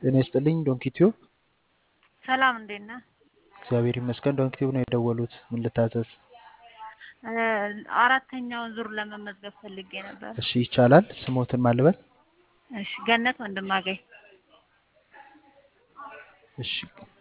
ጤና ይስጥልኝ ዶንኪ ቲዩብ። ሰላም እንዴት ነህ? እግዚአብሔር ይመስገን። ዶንኪ ቲዩብ ነው የደወሉት። ምን ልታዘዝ? እ አራተኛውን ዙር ለመመዝገብ ፈልጌ ነበር። እሺ ይቻላል። ስሞትን ማልበል? እሺ ገነት ወንድማገኝ። እሺ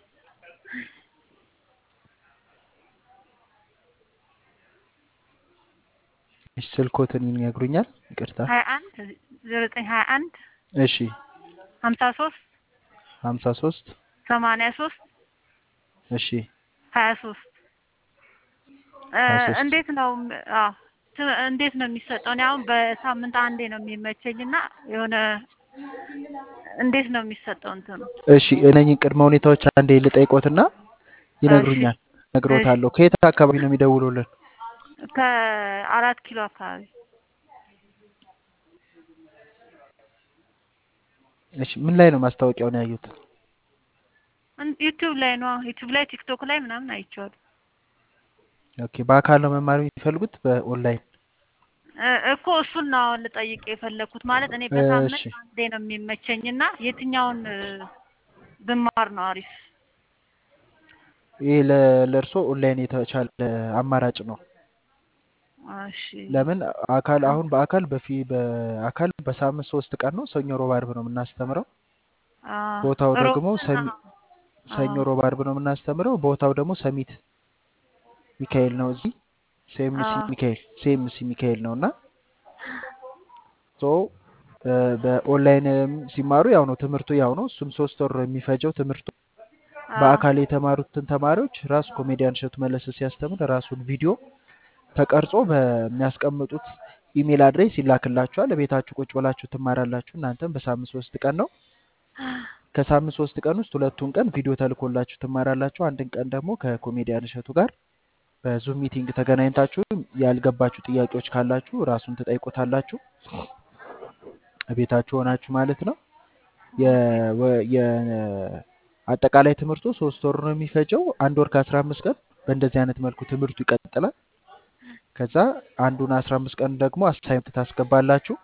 እሺ ስልኮትን ይነግሩኛል? ይቅርታ። ሀያ አንድ ዜሮ ዘጠኝ ሀያ አንድ እሺ ሀምሳ ሶስት ሀምሳ ሶስት ሰማንያ ሶስት እሺ ሀያ ሶስት ሀያ ሶስት እንዴት ነው አዎ ት- እንዴት ነው የሚሰጠው? እኔ አሁን በሳምንት አንዴ ነው የሚመቸኝ እና የሆነ እንዴት ነው የሚሰጠው እንትኑ? እሺ እነኝህን ቅድመ ሁኔታዎች አንዴ ልጠይቆትና ይነግሩኛል። ነግሮታለሁ። ከየት አካባቢ ነው የሚደውሉልን? ከአራት ኪሎ አካባቢ እሺ ምን ላይ ነው ማስታወቂያውን ያዩት? እን- ዩቲዩብ ላይ ነው ዩቲዩብ ላይ ቲክቶክ ላይ ምናምን አይቼዋለሁ። ኦኬ በአካል ነው መማር የሚፈልጉት በኦንላይን? እ- እኮ እሱን ነው አሁን ልጠይቅ የፈለግኩት። ማለት እኔ በሳምንት እሺ አንዴ ነው የሚመቸኝ እና የትኛውን እ፣ ብማር ነው አሪፍ? ይህ ለ- ለእርሶ ኦንላይን የተቻለ አማራጭ ነው። እሺ ለምን አካል አሁን በአካል በፊ በአካል በሳምንት ሶስት ቀን ነው ሰኞ፣ ሮብ፣ አርብ ነው የምናስተምረው። አ፣ ቦታው ሮብ ደግሞ ሰሚ አ፣ ሰኞ፣ ሮብ፣ አርብ ነው የምናስተምረው። ቦታው ደግሞ ሰሚት ሚካኤል ነው። እዚህ ሴምሲ አ፣ ሚካኤል ሴምሲ ሚካኤል ነው እና ሶ እ፣ በኦንላይንም ሲማሩ ያው ነው ትምህርቱ ያው ነው። እሱም ሶስት ወር የሚፈጀው ትምህርቱ አ፣ በአካል የተማሩትን ተማሪዎች ራሱ ኮሜዲያን እሸቱ መለሰ ሲያስተምር ራሱን ቪዲዮ ተቀርጾ በሚያስቀምጡት ኢሜል አድሬስ ይላክላችኋል። ቤታችሁ ቁጭ ብላችሁ ትማራላችሁ። እናንተም በሳምንት ሶስት ቀን ነው። ከሳምንት ሶስት ቀን ውስጥ ሁለቱን ቀን ቪዲዮ ተልኮላችሁ ትማራላችሁ። አንድን ቀን ደግሞ ከኮሜዲያን እሸቱ ጋር በዙም ሚቲንግ ተገናኝታችሁ ያልገባችሁ ጥያቄዎች ካላችሁ ራሱን ትጠይቁታላችሁ። ቤታችሁ ሆናችሁ ማለት ነው። የ- ወ- የ- አጠቃላይ ትምህርቱ ሶስት ወር ነው የሚፈጀው። አንድ ወር ከአስራ አምስት ቀን በእንደዚህ አይነት መልኩ ትምህርቱ ይቀጥላል። ከዛ አንዱን አስራ አምስት ቀን ደግሞ አሳይመንት ታስገባላችሁ።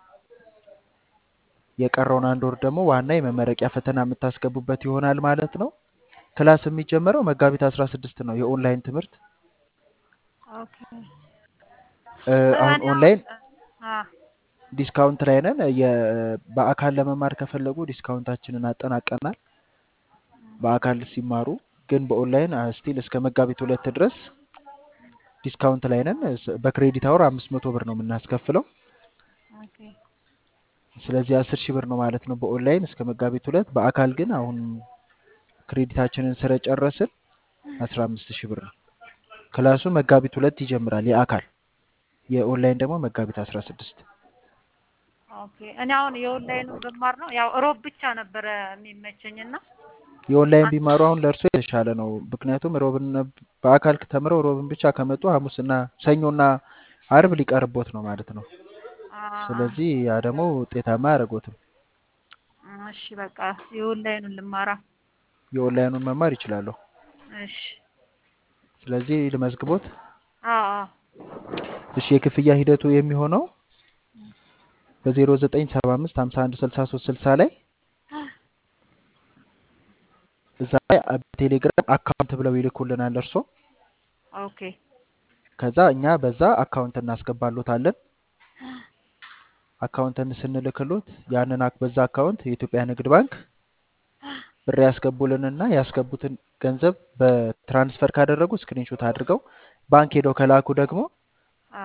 የቀረውን አንድ ወር ደግሞ ዋና የመመረቂያ ፈተና የምታስገቡበት ይሆናል ማለት ነው። ክላስ የሚጀመረው መጋቢት አስራ ስድስት ነው። የኦንላይን ትምህርት ኦኬ እ፣ አሁን እኔ አሁን ኦንላይን አ፣ ዲስካውንት ላይ ነን። የ- በአካል ለመማር ከፈለጉ ዲስካውንታችንን አጠናቀናል። በአካል ሲማሩ ግን በኦንላይን ስቲል እስከ መጋቢት ሁለት ድረስ ዲስካውንት ላይ ነን። እስ- በክሬዲት አወር አምስት መቶ ብር ነው የምናስከፍለው። ኦኬ ስለዚህ አስር ሺህ ብር ነው ማለት ነው በኦንላይን እስከ መጋቢት ሁለት። በአካል ግን አሁን ክሬዲታችንን ስለጨረስን አስራ አምስት ሺህ ብር ነው። ክላሱ መጋቢት ሁለት ይጀምራል የአካል የኦንላይን ደግሞ መጋቢት አስራ ስድስት ኦኬ እኔ አሁን የኦንላይኑ ብማር ነው ያው ሮብ ብቻ ነበረ የሚመቸኝ እና የኦንላይን አንድ ቢማሩ አሁን ለእርሶ የተሻለ ነው። ምክንያቱም ሮብን በአካል ተምረው ሮብን ብቻ ከመጡ ሐሙስና ሰኞና አርብ ሊቀርቦት ነው ማለት ነው። አ፣ ስለዚህ ያ ደግሞ ውጤታማ አያደርጎትም። እሺ በቃ የኦንላይኑን ልማራ። የኦንላይኑን መማር ይችላሉ። እሺ ስለዚህ ልመዝግቦት። አ አ እሺ የክፍያ ሂደቱ የሚሆነው በዜሮ ዘጠኝ ሰባ አምስት ሀምሳ አንድ ስልሳ ሶስት ስልሳ ላይ እዛ ላይ በቴሌግራም አካውንት ብለው ይልኩልናል እርሶ። ኦኬ ከዛ እኛ በዛ አካውንት እናስገባሎታለን። አካውንትን ስንልክሎት ያንን አክ- በዛ አካውንት የኢትዮጵያ ንግድ ባንክ ብር ያስገቡልንና ያስገቡትን ገንዘብ በትራንስፈር ካደረጉ ስክሪንሾት አድርገው ባንክ ሄደው ከላኩ ደግሞ አ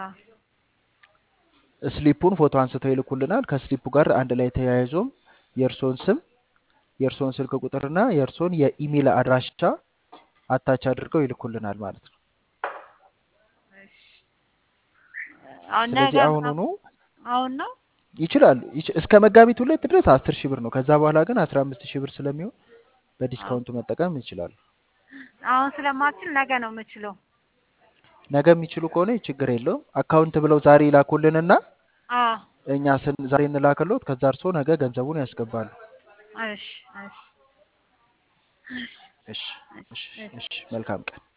ስሊፑን ፎቶ አንስተው ይልኩልናል። ከስሊፑ ጋር አንድ ላይ ተያይዞም የእርሶን ስም፣ የእርሶን ስልክ ቁጥርና የእርሶን የኢሜል አድራሻ አታች አድርገው ይልኩልናል ማለት ነው። እሺ አሁን ነገ ስለዚህ አሁኑኑ ምናምን አሁን ነው ይችላሉ። ይች- እስከ መጋቢት ሁለት ድረስ አስር ሺህ ብር ነው። ከዛ በኋላ ግን አስራ አምስት ሺህ ብር ስለሚሆን በዲስካውንቱ መጠቀም ይችላሉ። አሁን ስለማችል ነገ ነው የምችለው። ነገ የሚችሉ ከሆነ ችግር የለውም። አካውንት ብለው ዛሬ ይላኩልንና አ እኛ ስን ዛሬ እንላክሎት ከዛ እርሶ ነገ ገንዘቡን ያስገባሉ። እሺ እሺ እሺ፣ እሺ እሺ፣ እሺ እሺ። መልካም ቀን።